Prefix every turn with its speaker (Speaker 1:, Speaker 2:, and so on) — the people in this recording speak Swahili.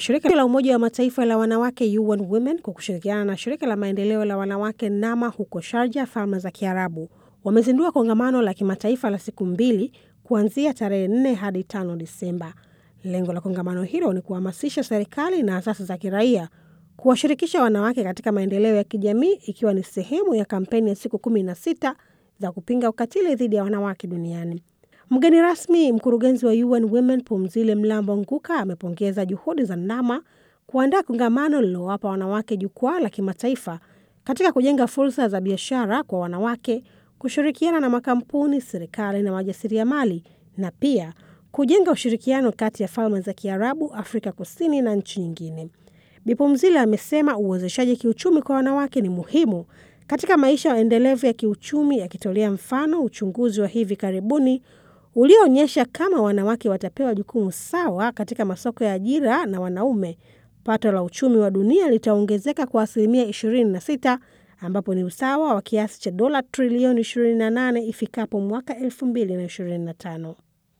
Speaker 1: Shirika la Umoja wa Mataifa la wanawake UN Women kwa kushirikiana na shirika la maendeleo la wanawake NAMA huko Sharjah, Falme za Kiarabu, wamezindua kongamano la kimataifa la siku mbili kuanzia tarehe 4 hadi 5 Disemba. Lengo la kongamano hilo ni kuhamasisha serikali na asasi za kiraia kuwashirikisha wanawake katika maendeleo ya kijamii, ikiwa ni sehemu ya kampeni ya siku kumi na sita za kupinga ukatili dhidi ya wanawake duniani. Mgeni rasmi mkurugenzi wa UN Women Pumzile Mlambo Nguka amepongeza juhudi za NAMA kuandaa kongamano lililowapa wanawake jukwaa la kimataifa katika kujenga fursa za biashara kwa wanawake, kushirikiana na makampuni, serikali na wajasiriamali, na pia kujenga ushirikiano kati ya Falme za Kiarabu, Afrika Kusini na nchi nyingine. Bi Pumzile amesema uwezeshaji kiuchumi kwa wanawake ni muhimu katika maisha endelevu ya kiuchumi, akitolea mfano uchunguzi wa hivi karibuni ulioonyesha kama wanawake watapewa jukumu sawa katika masoko ya ajira na wanaume, pato la uchumi wa dunia litaongezeka kwa asilimia 26 ambapo ni usawa wa kiasi cha dola trilioni 28 ifikapo mwaka 2025.